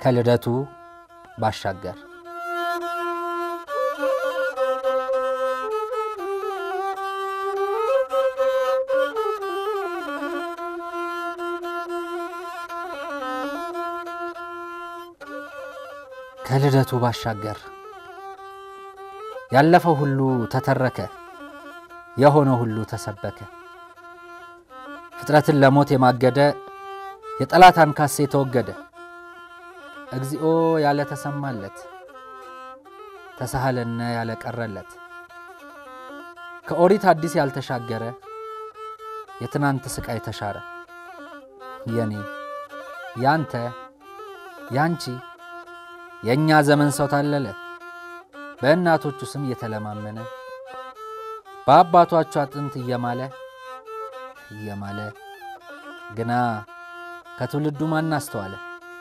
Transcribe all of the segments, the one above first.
ከልደቱ ባሻገር ከልደቱ ባሻገር ያለፈው ሁሉ ተተረከ፣ የሆነው ሁሉ ተሰበከ። ፍጥረትን ለሞት የማገደ የጠላት አንካሴ ተወገደ። እግዚኦ ያለ ተሰማለት፣ ተሳሃለነ ያለ ቀረለት። ከኦሪት አዲስ ያልተሻገረ የትናንት ስቃይ ተሻረ። የኔ ያንተ ያንቺ የእኛ ዘመን ሰው ታለለ በእናቶቹ ስም እየተለማመነ በአባቶቹ አጥንት እየማለ እየማለ ግና ከትውልዱ ማን አስተዋለ?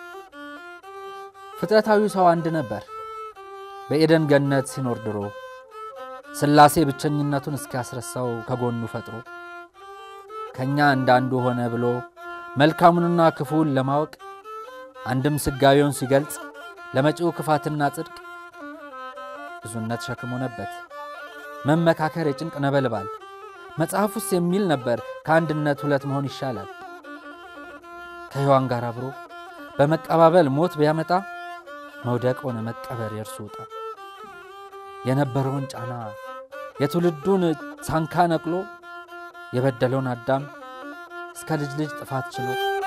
ፍጥረታዊው ሰው አንድ ነበር በኤደን ገነት ሲኖር ድሮ ሥላሴ ብቸኝነቱን እስኪያስረሳው ከጎኑ ፈጥሮ ከእኛ እንዳንዱ ሆነ ብሎ መልካሙንና ክፉውን ለማወቅ አንድም ስጋዌውን ሲገልጽ ለመጪው ክፋትና ጽድቅ ብዙነት ሸክም ሆነበት መመካከር የጭንቅ ነበልባል መጽሐፉስ የሚል ነበር ከአንድነት ሁለት መሆን ይሻላል። ከሔዋን ጋር አብሮ በመቀባበል ሞት ቢያመጣ መውደቅ ሆነ መቀበር የእርሱ ዕጣ። የነበረውን ጫና የትውልዱን ሳንካ ነቅሎ የበደለውን አዳም እስከ ልጅ ልጅ ጥፋት ችሎ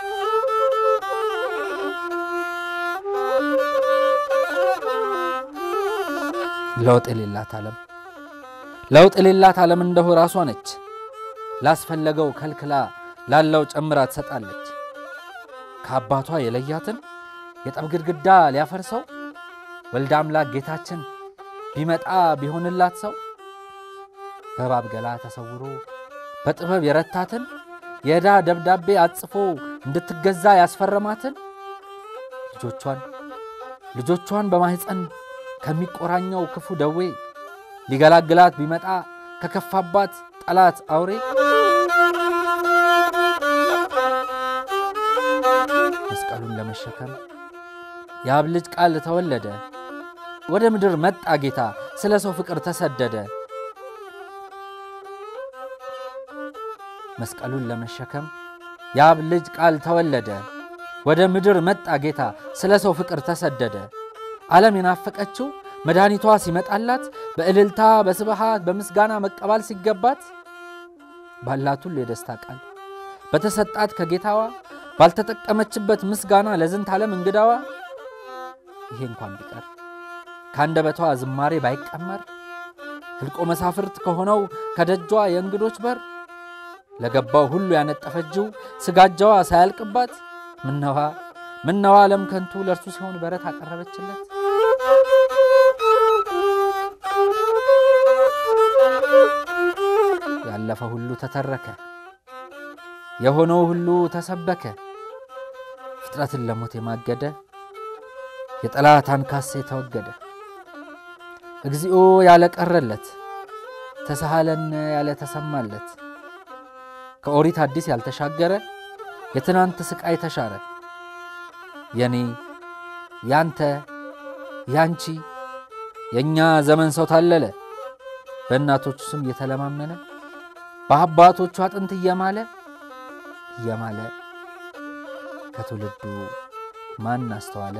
ለውጥ የሌላት ዓለም ለውጥ የሌላት ዓለም እንደሁ ራሷ ነች። ላስፈለገው ከልክላ ላለው ጨምራ ትሰጣለች። ከአባቷ የለያትን የጠብ ግድግዳ ሊያፈርሰው ወልደ አምላክ ጌታችን ቢመጣ ቢሆንላት ሰው በእባብ ገላ ተሰውሮ በጥበብ የረታትን የዕዳ ደብዳቤ አጽፎ እንድትገዛ ያስፈረማትን ልጆቿን ልጆቿን በማኅፀን ከሚቆራኘው ክፉ ደዌ ሊገላግላት ቢመጣ ከከፋባት ጠላት አውሬ መስቀሉን ለመሸከም የአብ ልጅ ቃል ተወለደ። ወደ ምድር መጣ ጌታ ስለ ሰው ፍቅር ተሰደደ። መስቀሉን ለመሸከም የአብ ልጅ ቃል ተወለደ። ወደ ምድር መጣ ጌታ ስለ ሰው ፍቅር ተሰደደ። ዓለም የናፈቀችው መድኃኒቷ ሲመጣላት በእልልታ በስብሃት በምስጋና መቀባል ሲገባት ባላት ሁሉ የደስታ ቃል በተሰጣት ከጌታዋ ባልተጠቀመችበት ምስጋና ለዝንት ዓለም እንግዳዋ ይሄ እንኳን ቢቀር ከአንደበቷ ዝማሬ ባይቀመር ሕልቆ መሳፍርት ከሆነው ከደጇ የእንግዶች በር ለገባው ሁሉ ያነጠፈችው ስጋጃዋ ሳያልቅባት ምነዋ ምነዋ ዓለም ከንቱ ለእርሱ ሲሆን በረት አቀረበችለት። ያለፈ ሁሉ ተተረከ፣ የሆነው ሁሉ ተሰበከ። ፍጥረትን ለሞት የማገደ የጠላት አንካሴ ተወገደ። እግዚኦ ያለ ቀረለት፣ ተሳሃለን ያለ ተሰማለት። ከኦሪት አዲስ ያልተሻገረ የትናንት ስቃይ ተሻረ። የኔ ያንተ ያንቺ የእኛ ዘመን ሰው ታለለ በእናቶቹ ስም እየተለማመነ በአባቶቹ አጥንት እየማለ እየማለ ከትውልዱ ማን አስተዋለ?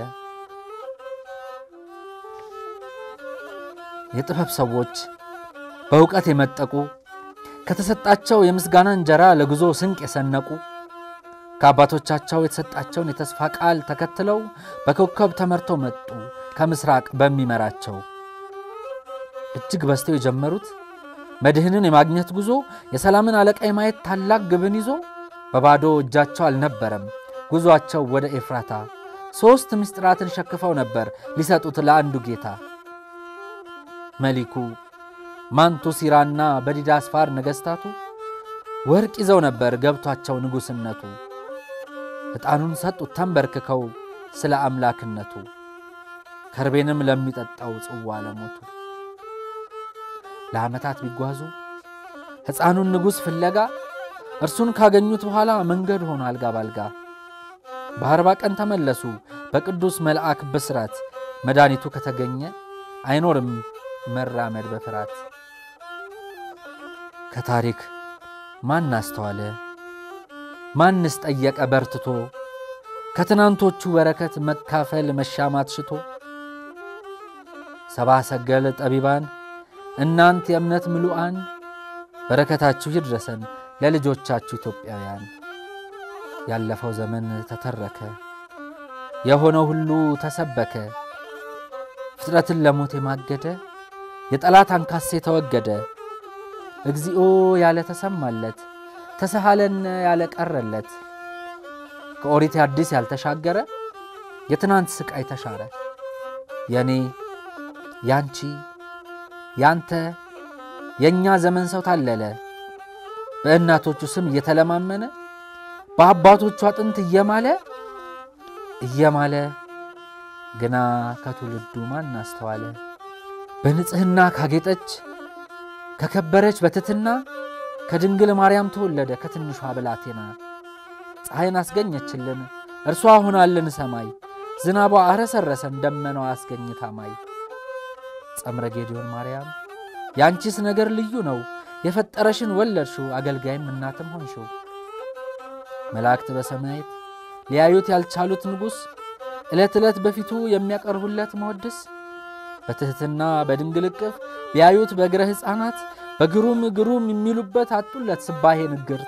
የጥበብ ሰዎች በእውቀት የመጠቁ ከተሰጣቸው የምስጋና እንጀራ ለጉዞ ስንቅ የሰነቁ ከአባቶቻቸው የተሰጣቸውን የተስፋ ቃል ተከትለው በኮከብ ተመርተው መጡ ከምስራቅ በሚመራቸው እጅግ በዝተው የጀመሩት መድህንን የማግኘት ጉዞ የሰላምን አለቃ የማየት ታላቅ ግብን ይዞ በባዶ እጃቸው አልነበረም ጉዞአቸው ወደ ኤፍራታ ሦስት ምስጢራትን ሸክፈው ነበር ሊሰጡት ለአንዱ ጌታ መሊኩ ማንቱ ሲራና በዲዳ አስፋር ነገሥታቱ ወርቅ ይዘው ነበር ገብቷቸው ንጉሥነቱ ዕጣኑን ሰጡት ተንበርክከው ስለ አምላክነቱ ከርቤንም ለሚጠጣው ጽዋ ለሞቱ ለዓመታት ቢጓዙ ሕፃኑን ንጉሥ ፍለጋ እርሱን ካገኙት በኋላ መንገድ ሆኖ አልጋ ባልጋ በአርባ ቀን ተመለሱ። በቅዱስ መልአክ ብስራት መድኃኒቱ ከተገኘ አይኖርም መራመድ በፍርሃት። ከታሪክ ማን አስተዋለ? ማንስ ጠየቀ በርትቶ? ከትናንቶቹ በረከት መካፈል መሻማት ሽቶ ሰባ ሰገል ጠቢባን እናንት የእምነት ምሉዓን በረከታችሁ ይድረሰን ለልጆቻችሁ ኢትዮጵያውያን። ያለፈው ዘመን ተተረከ፣ የሆነው ሁሉ ተሰበከ። ፍጥረትን ለሞት የማገደ የጠላት አንካሴ ተወገደ። እግዚኦ ያለ ተሰማለት፣ ተሰሃለን ያለ ቀረለት። ከኦሪት አዲስ ያልተሻገረ የትናንት ስቃይ ተሻረ። የኔ ያንቺ ያንተ የእኛ ዘመን ሰው ታለለ። በእናቶቹ ስም እየተለማመነ በአባቶቹ አጥንት እየማለ እየማለ ግና ከትውልዱ ማን አስተዋለ? በንጽሕና ካጌጠች ከከበረች በትትና ከድንግል ማርያም ተወለደ ከትንሿ ብላቴና። ፀሐይን አስገኘችልን እርሷ ሆናልን ሰማይ፣ ዝናቧ አረሰረሰን ደመናዋ አስገኝታ ማይ። ጸምረ ጌዲዮን ማርያም ያንቺስ ነገር ልዩ ነው፣ የፈጠረሽን ወለድሽው አገልጋይም እናትም ሆንሽው። መላእክት በሰማያት ሊያዩት ያልቻሉት ንጉሥ ዕለት ዕለት በፊቱ የሚያቀርቡለት መወድስ በትሕትና በድንግል እቅፍ ቢያዩት በእግረ ሕፃናት በግሩም ግሩም የሚሉበት አጡለት ስባሄ ንግርት።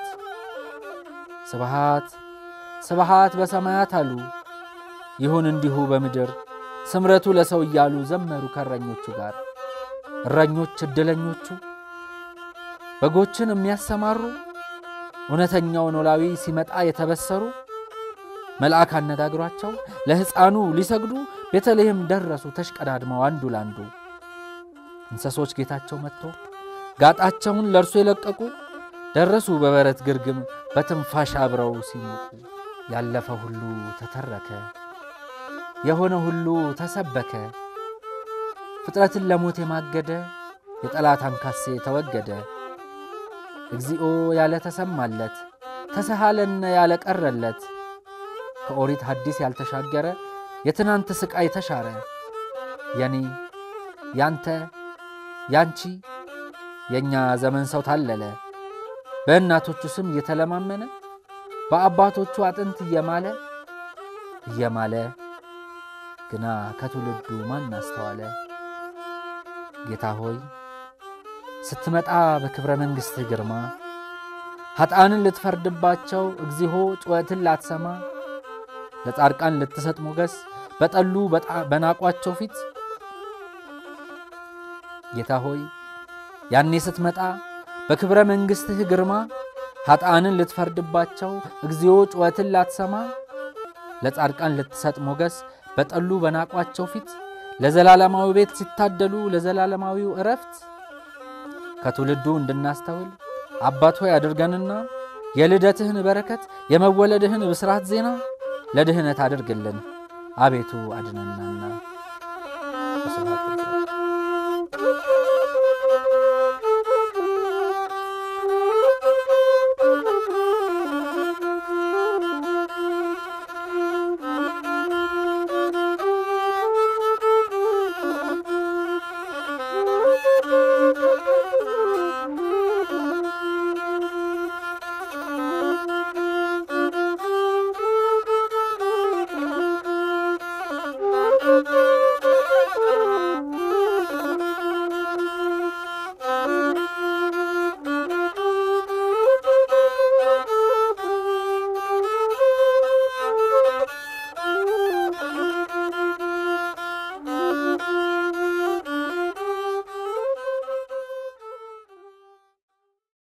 ስብሃት ስብሃት በሰማያት አሉ ይሁን እንዲሁ በምድር ስምረቱ ለሰው እያሉ ዘመሩ ከእረኞቹ ጋር። እረኞች ዕድለኞቹ በጎችን የሚያሰማሩ እውነተኛው ኖላዊ ሲመጣ የተበሰሩ መልአክ አነጋግሯቸው ለሕፃኑ ሊሰግዱ ቤተልሔም ደረሱ ተሽቀዳድመው አንዱ ላንዱ። እንስሶች ጌታቸው መጥቶ ጋጣቸውን ለእርሱ የለቀቁ ደረሱ በበረት ግርግም በትንፋሽ አብረው ሲሞቁ። ያለፈ ሁሉ ተተረከ፣ የሆነ ሁሉ ተሰበከ። ፍጥረትን ለሞት የማገደ የጠላት አንካሴ ተወገደ። እግዚኦ ያለ ተሰማለት፣ ተሰሃለነ ያለ ቀረለት። ከኦሪት ሐዲስ ያልተሻገረ የትናንት ሥቃይ ተሻረ። የኔ ያንተ ያንቺ የእኛ ዘመን ሰው ታለለ። በእናቶቹ ስም እየተለማመነ በአባቶቹ አጥንት እየማለ እየማለ ግና ከትውልዱ ማን አስተዋለ? ጌታ ሆይ ስትመጣ በክብረ መንግሥትህ ግርማ ኃጥአንን ልትፈርድባቸው እግዚኦ ጩኸትን ላትሰማ ለጻድቃን ልትሰጥ ሞገስ በጠሉ በናቋቸው ፊት ጌታ ሆይ ያኔ ስትመጣ በክብረ መንግሥትህ ግርማ ኃጥአንን ልትፈርድባቸው እግዚኦ ጩኸትን ላትሰማ ለጻድቃን ልትሰጥ ሞገስ በጠሉ በናቋቸው ፊት ለዘላለማዊ ቤት ሲታደሉ ለዘላለማዊው ዕረፍት ከትውልዱ እንድናስተውል አባት ሆይ አድርገንና የልደትህን በረከት የመወለድህን ብስራት ዜና ለድህነት አድርግልን አቤቱ አድነናና